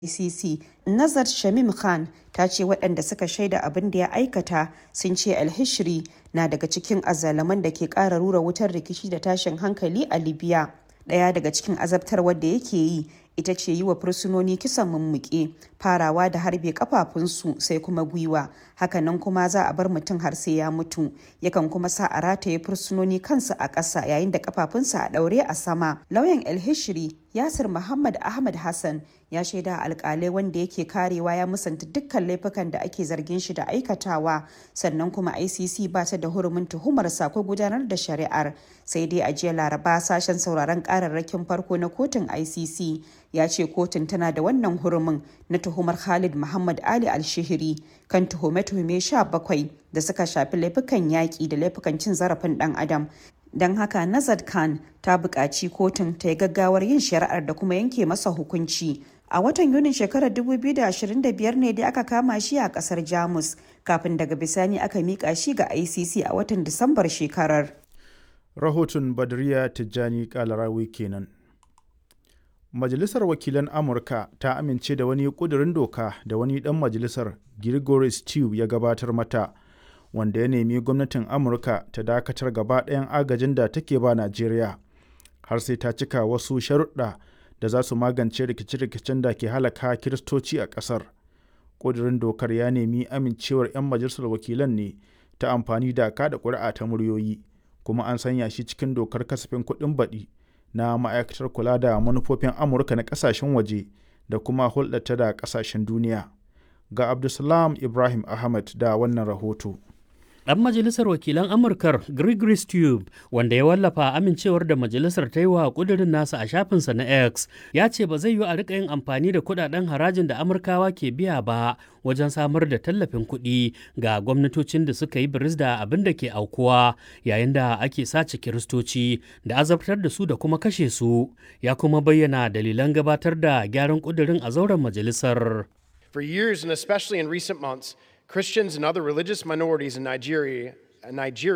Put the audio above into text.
ICC, Nazar Shamim Khan ta ce waɗanda suka shaida abin da ya aikata sun ce alhishri na daga cikin azzaluman da ke ƙara rura wutar rikici da tashin hankali a Libya. Ɗaya daga cikin azabtarwar da yake yi ita ce yi wa fursunoni kisan mummuke farawa da harbe kafafunsu sai kuma gwiwa hakanan kuma za a bar mutum har sai ya mutu yakan kuma sa a rataye fursunoni kansu a ƙasa yayin da kafafunsa a ɗaure a sama lauyan el-hishri yasir muhammad ahmad hassan ya shaida alkalai wanda yake karewa ya musanta dukkan laifukan da ake zargin shi da aikatawa sannan kuma icc ba ta da hurumin tuhumar ko gudanar da shari'ar sai dai a jiya laraba sashen sauraron kararrakin farko na kotun icc ya ce kotun tana da wannan hurumin na tuhumar khalid muhammad ali alshihiri kan tuhume-tuhume 17 da suka shafi laifukan yaƙi da laifukan cin zarafin ɗan adam don haka nazad khan ta buƙaci kotun ta yi gaggawar yin shari'ar da kuma yanke masa hukunci a watan yunin shekarar 2025 ne dai aka kama shi a kasar jamus kafin daga bisani aka miƙa shi ga icc a watan disambar shekarar rahoton badriya tijjani kalarawi kenan majalisar wakilan amurka ta amince da wani ƙudurin doka da wani ɗan majalisar gregory stew ya gabatar mata wanda ya nemi gwamnatin amurka ta dakatar gaba ɗayan agajin da take ba najeriya har sai ta cika wasu sharuɗa da za su magance rikice-rikicen da ke halaka kiristoci a ƙasar ƙudurin dokar ya nemi amincewar 'yan majalisar wakilan ne ta amfani da kada ƙuri'a ta muryoyi kuma an sanya shi cikin dokar kasafin kuɗin baɗi na ma'aikatar kula da manufofin amurka na ƙasashen waje da kuma hulɗata da ƙasashen duniya ga abdulsalam ibrahim ahmad da wannan rahoto Ɗan majalisar wakilan Amurkar Gregory Stube wanda ya wallafa amincewar da majalisar ta yi wa ƙudurin nasa a shafinsa na X ya ce ba zai yi a riƙa yin amfani da kuɗaɗen harajin da Amurkawa ke biya ba wajen samar da tallafin kuɗi ga gwamnatocin da suka yi biris da abin da ke aukuwa yayin da ake sace kiristoci da azabtar da su da kuma kashe su ya kuma bayyana dalilan gabatar da gyaran ƙudurin a zauren majalisar. For years and especially in recent months, Christians and other religious minorities in Nigeria, Nigeria